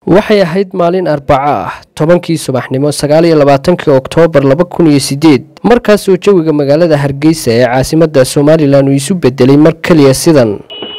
waxay ahayd maalin arbaco ah tobankii subaxnimo sagaaliyo labaatankii oktoobar laba kun iyo sideed markaasoo jawiga magaalada hargeysa ee caasimadda somalilan uu isu bedelay mar keliya sidan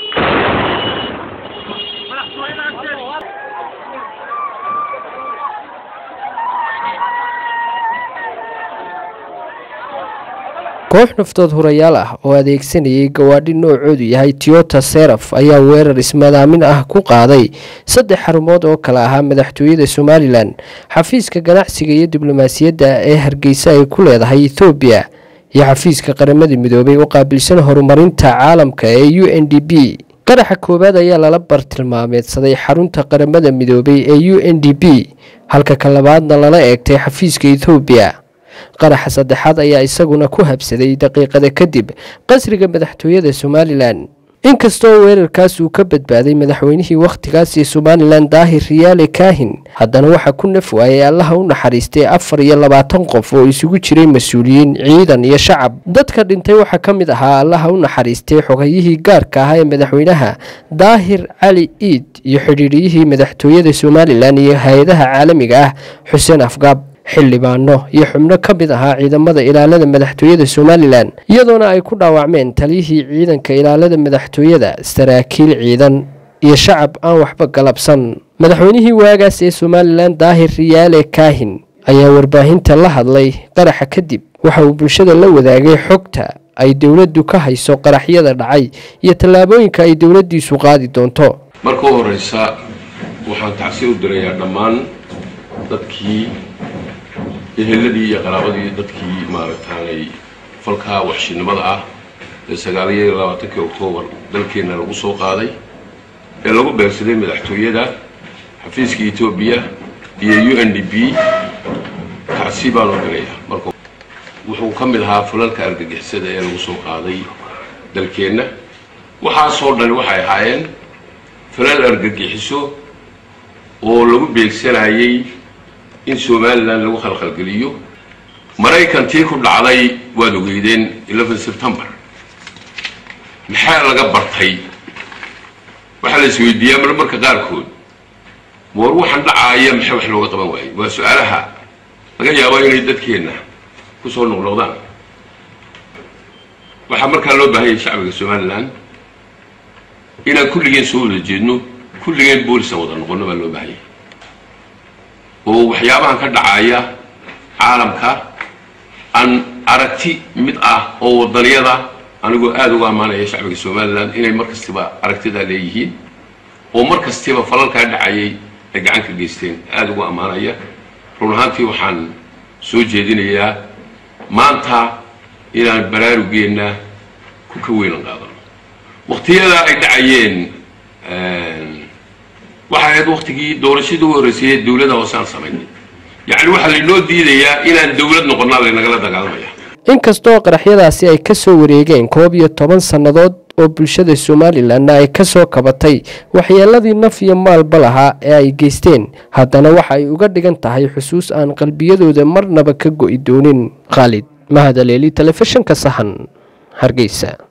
koox naftood hurayaal ah oo adeegsanayay gawaadhi noocoodu yahay tiyota seraf ayaa weerar ismadaamin ah ku qaaday saddex xarumood oo kale ahaa madaxtooyada somalilan xafiiska ganacsiga iyo diblomaasiyadda ee hargeysa ay ku leedahay ethoobiya iyo xafiiska qaramada midoobay u qaabilsan horumarinta caalamka ee u n d b qaraxa koowaad ayaa lala bartilmaameedsaday xarunta qaramada midoobay ee u n d b halka ka labaadna lala eegtay xafiiska ethoobiya qaraxa saddexaad ayaa isaguna ku habsaday daqiiqada kadib qasriga madaxtooyada somalilan inkastoo weerarkaas uu ka badbaaday madaxweynihii wakhtigaasi somalilan daahir riyaale kaahin haddana waxaa ku naf waayay allaha u naxariistay afar iyo labaatan qof oo isugu jiray mas-uuliyiin ciidan iyo shacab dadka dhintay waxaa ka mid ahaa allaha u naxariistay xogayihii gaarka ahaa ee madaxweynaha daahir cali iid iyo xidhiidhiyihii madaxtooyada somalilan iyo hay-adaha caalamiga ah xuseen afgaab xildhibaano iyo xubno ka mid ahaa ciidamada ilaalada madaxtooyada somalilan iyadoona ay ku dhaawacmeen taliyihii ciidanka ilaalada madaxtooyada saraakiil ciidan iyo shacab aan waxba galabsan madaxweynihii waagaas ee somalilan daahir riyaale kaahin ayaa warbaahinta la hadlay qaraxa kadib waxa uu bulshada la wadaagay xogta ay dowladdu ka hayso qaraxyada dhacay iyo tallaabooyinka ay dowladdiisu qaadi doonto marka u horeysa waxaan tacsi u dirayaa dhammaan dadkii eheladii iyo qaraabadii dadkii maaragtaanay falkaa waxshinimada ah ee sagaaliyo labaatankii oktoobar dalkeenna lagu soo qaaday ee lagu beegsaday madaxtooyada xafiiska etoobiya iyo u n d b tacsi baan u diraya marka wuxuu ka mid ahaa falalka argagixisada ee lagu soo qaaday dalkeenna waxaasoo dhan waxay ahaayeen falal argagixiso oo lagu beegsanayay in somalilan lagu khalkhalgeliyo maraykantii ku dhacday waad ogeydeen eleven september maxaa laga bartay waxaa la isweydiiyaa mar marka qaarkood war waxaan dhacaaya maxay wax looga qaban waayey waa su-aalaha laga yaabo inay dadkeenna kusoo noqnoqdaan waxaa markaa loo baahanyay shacbiga somalilan inaan kulligeen soo wada jeedno kulligeen boolisan wada noqono baa loo baahanyay oo waxyaabahan ka dhacaya caalamka aan aragti mid ah oo wadaniyada anigoo aada uga ammaanaya shacbiga somalilan inay mar kastiba aragtidaa leeyihiin oo mar kastiba falalkaa dhacayay ay gacan ka geysteen aada uga ammaanaya run ahaantii waxaan soo jeedinayaa maanta inaan baraarugeenna ku ka weynan qaadano waqtiyada ay dhacayeen waxay ahayd waktigii doorashadii u horreysayee dowladda hoosaan samaynay yacni waxaa laynoo diidayaa inaan dowlad noqonnaa laynagala dagaalamaya inkastoo qaraxyadaasi ay ka soo wareegeen koob iyo toban sannadood oo bulshada somalilanna ay ka soo kabatay waxyeeladii naf iyo maalba lahaa ee ay geysteen haddana waxa ay uga dhigan tahay xusuus aan qalbiyadooda marnaba ka go'i doonin khaalid mahadaleeli telefishinka sahan hargeysa